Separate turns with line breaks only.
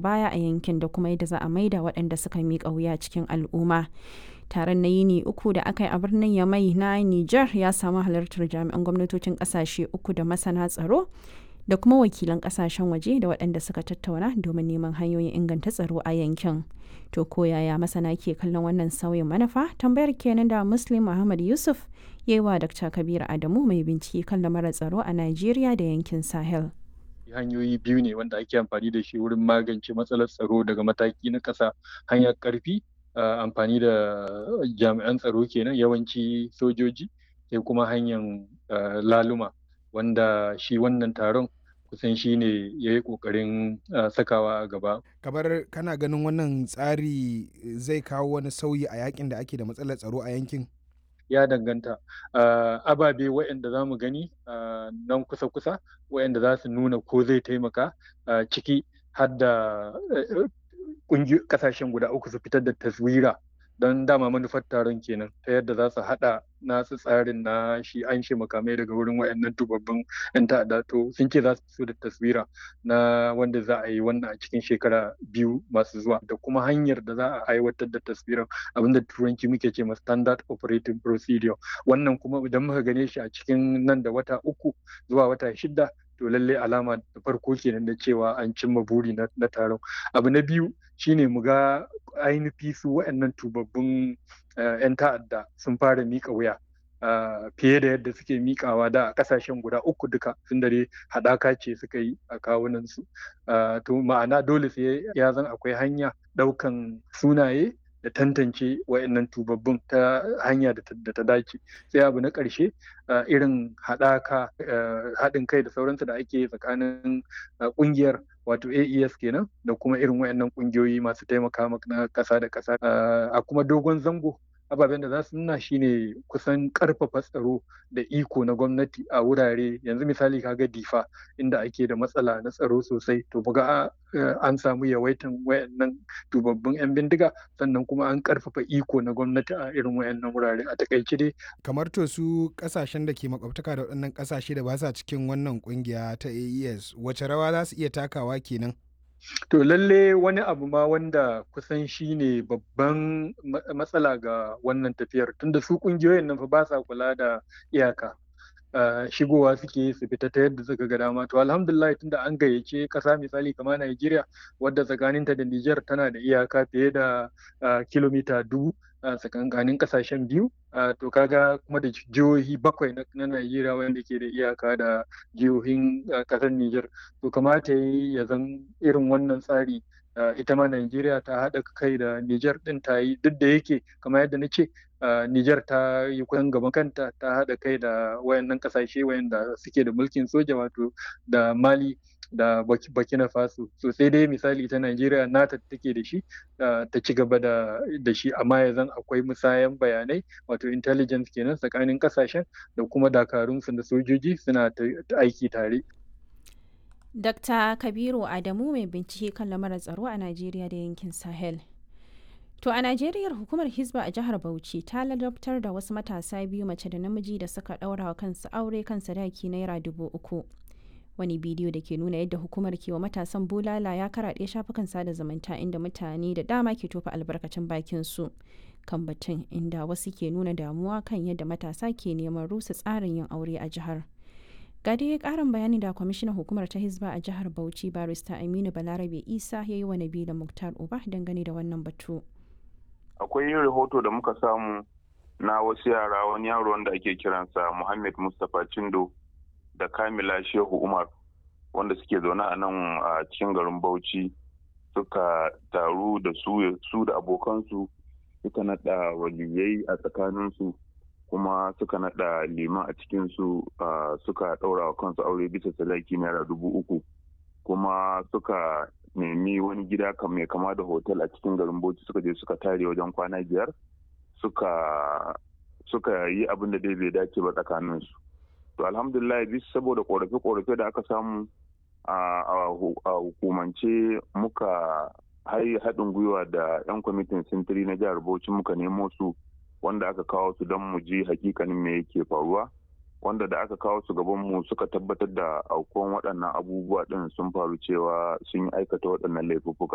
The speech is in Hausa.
baya a yankin da kuma yadda za a maida waɗanda suka miƙa wuya cikin al'umma. Taron na yini uku da aka yi a birnin Yamai na Nijar ya samu halartar jami'an gwamnatocin ƙasashe uku da masana tsaro da kuma wakilan ƙasashen waje da waɗanda suka tattauna domin neman hanyoyin inganta tsaro a yankin. To ko yaya masana ke kallon wannan sauyin manufa? Tambayar kenan da Muslim Muhammad Yusuf ya yi wa Dr. Kabiru Adamu mai bincike kan lamarin tsaro a Najeriya da yankin Sahel.
hanyoyi biyu ne wanda ake amfani da shi wurin magance matsalar tsaro daga mataki na ƙasa hanyar ƙarfi amfani da jami'an tsaro kenan yawanci sojoji sai kuma hanyar laluma wanda shi wannan taron kusan shi ne ya yi ƙoƙarin sakawa a gaba.
kamar kana ganin wannan tsari zai kawo wani sauyi a yakin da ake da matsalar tsaro a yankin
ya danganta ababe waɗanda za mu gani nan kusa-kusa waɗanda za su nuna ko zai taimaka ciki har da ƙasashen guda uku su fitar da taswira don dama manufar taron kenan ta yadda za su haɗa nasu tsarin na shi an shi makamai daga wurin wayannan tubabbin yan ta'adda to sun ce za su fito da taswira na wanda za a yi wannan a cikin shekara biyu masu zuwa da kuma hanyar da za a aiwatar da taswirar abinda turanci muke ce ma standard operating procedure wannan kuma idan muka gane shi a cikin nan da wata uku zuwa wata shida to lallai alama da farko kenan da cewa an cimma buri na taron abu na biyu shine mu ga ainihi su waɗannan tubabbun 'yan ta'adda sun fara mika wuya fiye da yadda suke mikawa da a kasashen guda uku duka sun dare haɗaka ce suka yi a kawunansu to ma'ana dole sai ya zan akwai hanya ɗaukan sunaye da tantance wayannan tubabbun ta hanya da ta dace sai abu na ƙarshe irin haɗaka haɗin kai da sauransu da ake tsakanin ƙungiyar wato AES kenan da kuma irin wayannan ƙungiyoyi masu taimaka na ƙasa da ƙasa a kuma dogon zango ababen da za su nuna shine kusan karfafa tsaro da iko na gwamnati a wurare yanzu misali kaga difa inda ake da matsala na tsaro sosai to buga an samu yawaitan wayannan dubabbin yan bindiga sannan kuma an karfafa iko na gwamnati a irin wayannan wurare a takaice dai
kamar to su kasashen da ke makwabtaka da waɗannan kasashe da ba sa cikin wannan kungiya ta AES wace rawa za su iya takawa kenan
To lalle wani abu ma wanda kusan shi ne babban matsala ga wannan tafiyar tunda su kungiyoyin nan fa ba sa kula da iyaka. shigowa suke su fita ta yadda suka ga dama to alhamdulillah tunda an gayyace kasa misali kamar Najeriya wadda tsakaninta da Niger tana da iyaka fiye da kilomita dubu tsakankanin kasashen biyu to kaga kuma da jihohi bakwai na Najeriya wanda ke da iyaka da jihohin kasar Niger to kamata ya zan irin wannan tsari ita ma Najeriya ta haɗa kai da Niger ɗin ta yi duk da yake kamar yadda na ce Niger ta yi kusan gaban kanta ta haɗa kai da wayannan ƙasashe wayanda suke da mulkin soja wato da Mali da Burkina Faso so sai dai misali ta Najeriya nata take da shi ta ci gaba da shi amma ya zan akwai musayan bayanai wato intelligence kenan tsakanin ƙasashen da kuma dakarunsu da sojoji suna aiki tare.
Dr. Kabiru Adamu mai bincike kan lamarin tsaro a Najeriya da yankin Sahel. To a Najeriya hukumar Hizba a jihar Bauchi ta ladabtar da wasu matasa biyu mace da namiji da suka ɗaura wa kansu aure kan sadaki naira dubu uku. Wani bidiyo da ke nuna yadda hukumar ke wa matasan bulala ya karaɗe shafukan sada zumunta inda mutane da dama ke tofa albarkacin bakin su kan batun inda wasu ke nuna damuwa kan yadda matasa ke neman rusa tsarin yin aure a jihar. ga dai karin bayani da kwamishinan hukumar ta hizba a jihar bauchi barista aminu balarabe isa ya yi wa nabila muktar uba dangane da wannan batu
akwai rahoto da muka samu na wasu yara wani yaro wanda ake kiransa muhammad mustapha cindo da kamila shehu umar wanda suke zaune a nan a cikin garin bauchi suka taru da su da abokansu suka naɗa waliyai a tsakaninsu kuma suka nada liman a cikinsu suka ɗaura wa kansu aure bisa sadaki naira dubu uku kuma suka nemi wani gida mai kama da hotel a cikin garin bauchi suka je suka tare wajen kwana biyar suka suka yi abin da dai bai dace ba tsakaninsu to alhamdulillah bis saboda korafe-korafe da aka samu a hukumance muka haɗin gwiwa da 'yan kwamitin sintiri na jihar bauchi muka nemo su wanda aka kawo su don mu ji hakikanin me yake faruwa wanda da aka kawo su gaban mu suka tabbatar da aukuwan waɗannan abubuwa ɗin sun faru cewa sun yi aikata waɗannan laifuffuka